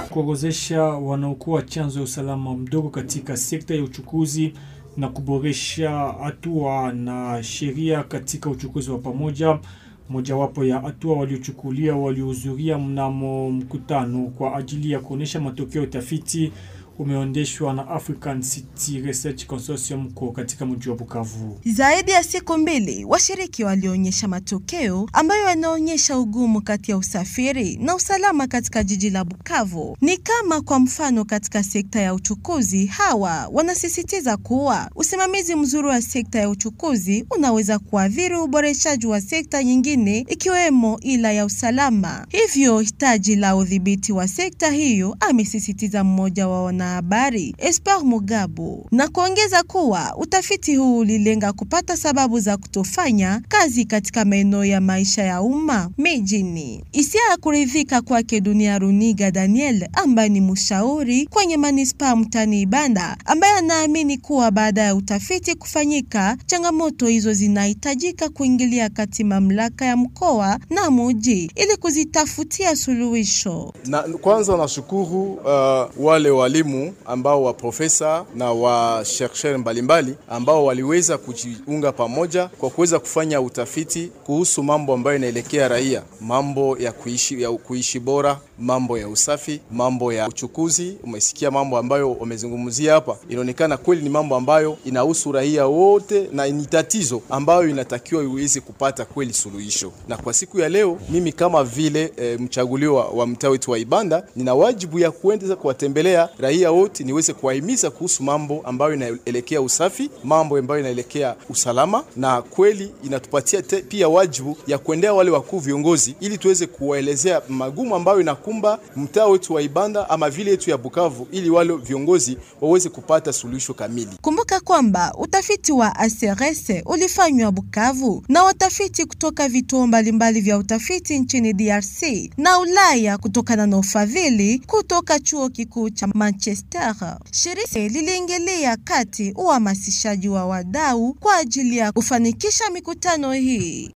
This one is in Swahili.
kuorozesha wanaokuwa chanzo ya usalama mdogo katika sekta ya uchukuzi na kuboresha hatua na sheria katika uchukuzi wa pamoja. Mojawapo ya hatua waliochukulia waliohudhuria mnamo mkutano kwa ajili ya kuonyesha matokeo ya utafiti umeondeshwa na African City Research Consortium ko katika mji wa Bukavu. Zaidi ya siku mbili, washiriki walionyesha matokeo ambayo yanaonyesha ugumu kati ya usafiri na usalama katika jiji la Bukavu. Ni kama kwa mfano katika sekta ya uchukuzi, hawa wanasisitiza kuwa usimamizi mzuri wa sekta ya uchukuzi unaweza kuathiri uboreshaji wa sekta nyingine ikiwemo ila ya usalama. Hivyo hitaji la udhibiti wa sekta hiyo, amesisitiza mmoja wa wana habari Espoir Mugabo na kuongeza kuwa utafiti huu ulilenga kupata sababu za kutofanya kazi katika maeneo ya maisha ya umma mijini. Hisia ya kuridhika kwake Dunia Runiga Daniel ambaye ni mshauri kwenye manispaa mtani Ibanda, ambaye anaamini kuwa baada ya utafiti kufanyika, changamoto hizo zinahitajika kuingilia kati mamlaka ya mkoa na muji ili kuzitafutia suluhisho. Na kwanza nashukuru uh, wale walimu ambao wa profesa na wa chercheur mbalimbali ambao waliweza kujiunga pamoja kwa kuweza kufanya utafiti kuhusu mambo ambayo inaelekea raia, mambo ya kuishi, ya kuishi bora, mambo ya usafi, mambo ya uchukuzi. Umesikia mambo ambayo wamezungumzia hapa, inaonekana kweli ni mambo ambayo inahusu raia wote na ni tatizo ambayo inatakiwa iweze kupata kweli suluhisho. Na kwa siku ya leo mimi kama vile e, mchaguliwa wa mtaa wetu wa Ibanda nina wajibu ya kuenda kuwatembelea raia wote niweze kuwahimiza kuhusu mambo ambayo inaelekea usafi, mambo ambayo inaelekea usalama, na kweli inatupatia te, pia wajibu ya kuendea wale wakuu viongozi, ili tuweze kuwaelezea magumu ambayo inakumba mtaa wetu wa Ibanda ama vile yetu ya Bukavu, ili wale viongozi waweze kupata suluhisho kamili. Kumbuka kwamba utafiti wa ACRS ulifanywa Bukavu na watafiti kutoka vituo mbalimbali vya utafiti nchini DRC na Ulaya kutokana na ufadhili kutoka chuo kikuu cha Manchester. Shirika liliingilia kati uhamasishaji wa wadau kwa ajili ya kufanikisha mikutano hii.